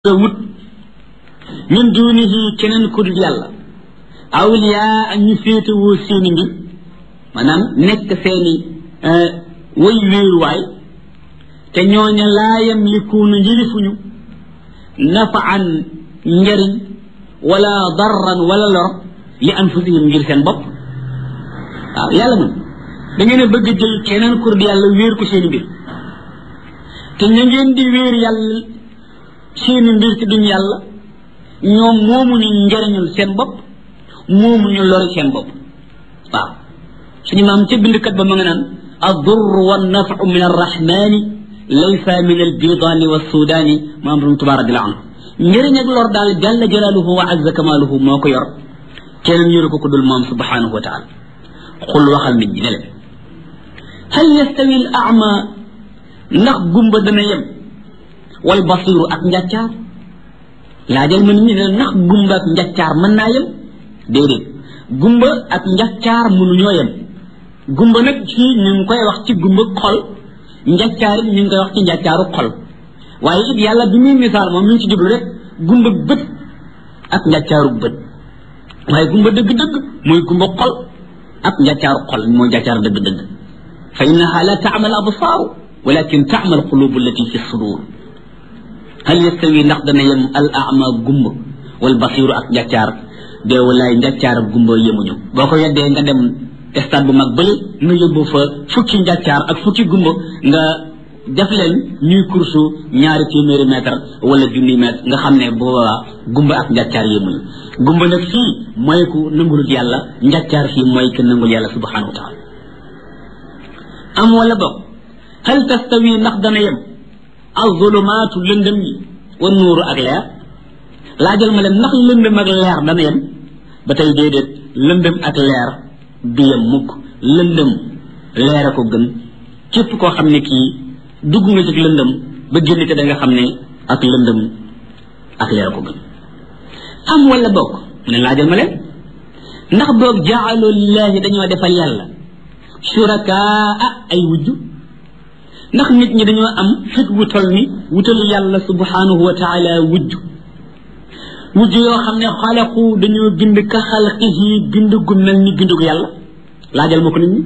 nga wut min dunihi keneen ku dul yàlla awliyaa ak ñu féetewoo seeni mbir maanaam nekk seeni way wéeruwaay te ñooña laa yamlikuuna njërifuñu nafaan njariñ wala darran wala lor li anfusihim ngir seen bopp waaw yàlla moom da ngeen a bëgg a jël keneen ku dul yàlla wéer ko seeni mbir te ña ngeen di wéer yàlla seeni mbir ci duñ yàlla ñoom moomuñu njariñul seen bopp moomuñu lori seen bopp waaw suñu maam ca bindkat ba ma nga naan addur wa nafu min arrahmani laysa min albidaani wa sudaani maam rum tuba radiallahu anhu njëriñ ak lor daal jalla jalaaluhu wa azza kamaaluhu moo ko yor keneen yoru ko ko dul moom subhanahu wa taala xul waxal nit ñi ne leen hal yastawi al ama ndax gumba dana yem wal basiru ak njàccaar laajal ma nit ñi ne ndax gumba ak njàccaar mën naa yem déedéet gumba ak njàccaar mënuñoo yem gumba nag fii ñu ngi koy wax ci gumba xol njàccaar it ñu ngi koy wax ci njàccaaru xol waaye it yàlla bi muy misaal moom mi ngi ci jublu rek gumba bët ak njàccaaru bët waaye gumba dëgg-dëgg mooy gumba xol ak njàccaaru xol mooy njàccaar dëgg-dëgg fa innaha la taamal absaaru walakin taamal qulubu allati fi sudur hal yastawi ndax dana yem al ama gumba wal basiru ak njàccaar de walaay njàccaar ak gumba yemuñu boo ko weddee nga dem stade bu mag bële nga yóbbu fa fukki njàccaar ak fukki gumba nga def leen ñuy kursu ñaari téeméeri mètre wala junni mètre nga xam ne boobaa gumba ak njàccaar yemuñu gumba nag fii mooy ku nangulut yàlla njàccaar fii mooy ku nangul yàlla subhanahu wa taala am wala boog hal tastawi ndax dana yem azulumaatu lëndëm yi wa nuuru ak leer laajal ma leen ndax lëndëm ak leer dana yem ba tey déedéet lëndëm ak leer du yem mukk lëndëm leer a ko gën képp koo xam ne kii dugg nga ci lëndëm ba génn te da nga xam ne ak lëndëm ak leer a ko gën am wala bokk mu ne laajal ma leen ndax boog jaalu lillaahi dañoo defal yàlla shurakaa ay wujju ndax nit ñi dañoo am fit wu tol ni wutal yàlla subhanahu wa taala wujj wujj yoo xam ne xalaqu dañoo bind ka xalqihi bind gu mel ni bindu gu yàlla laajal ma ko nit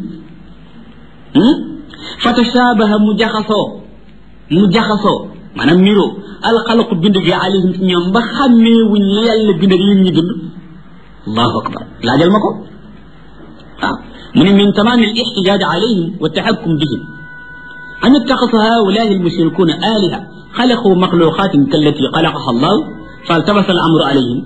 ñi fa tashabaha mu jaxasoo mu jaxasoo maanaam niroo alxalaqu bind gi alayhim ci ñoom ba xàmmee wuñ la yàlla bind ak lim ñi bind allahu akbar laajal ma ko waaw mu ne min tamaam al ixtijaaj alayhim wa taxakkum bihim أن اتخذ هؤلاء المشركون آلهة خلقوا مخلوقات كالتي خلقها الله فالتبس الأمر عليهم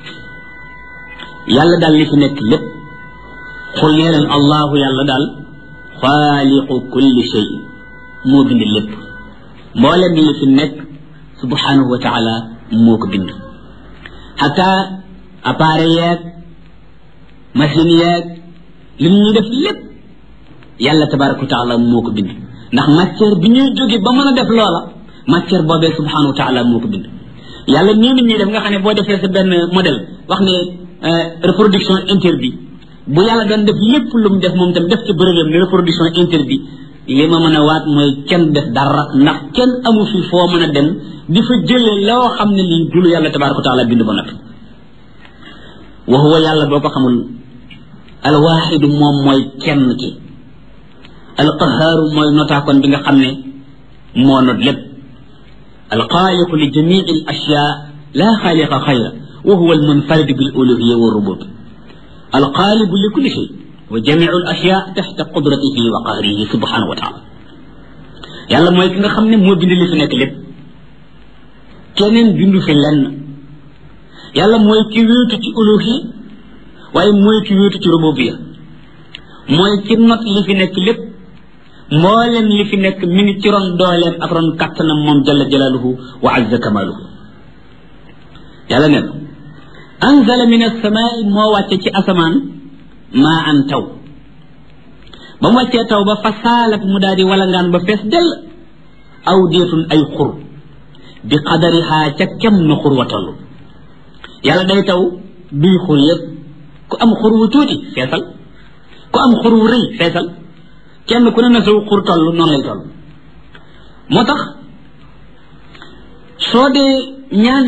يالا دال لي في نيك لب قل يلن الله يالا دال خالق كل شيء مو بند لب مولم لي في نيك سبحانه وتعالى موك بند حتى appareil machine yeeg li ñuy def lépp yàlla tabaraka wa taala moo ko bind ndax matière bi ñuy jóge ba mën a def loola matière boobee subhanahu wa taala moo ko bind yàlla nii nit ñi def nga xam ne boo defee sa benn modèle wax ne reproduction interdit bu yàlla doon def lépp lu mu def moom tam def ci bërëbam ne reproduction interdit li ma mën a waat mooy kenn def dara ndax kenn amu fi foo mën a dem di fa jëlee loo xam ne lii dulu yàlla tabaraka wa taala bind ba noppi wa huwa yàlla boo ko xamul alwaaxidu moom mooy kenn ki alqahaaru mooy notaakoon bi nga xam ne moo not lépp alxaaliqu li jamii al ashyaa laa xaaliqa xayra wa huwa almunfaridu bil uluhiya wa rubub alxaalibu li kulli shay wa jamiu al ashyaa taxta qudratihi wa qahrihi subhanahu wa taala yàlla mooy ki nga xam ne moo bind li fi nekk lépp keneen bindu fi lenn yàlla mooy ki wéetu ci uluhiya waaye mooy ki wéetu ci rububiya mooy ki not li fi nekk lépp mboolem li fi nekk mi ngi ci ron dooleem ak ron kattanam moom jalla jalaaluhu wa azza kamaaluhu yàlla ne anzala min asamaai moo wàcce ci asamaan maa an taw ba mu wàccee taw ba fa saalat mu daal di walangaan ba fees dell aw deetun ay xur bi qadarihaa ca kem na xur wa toll yàlla day taw bii xur yëpp ku am xur wu tuuti feesal ku am xur wu rëy feesal kenn ku ne na saw xur toll noonu lay toll moo tax soo dee ñaan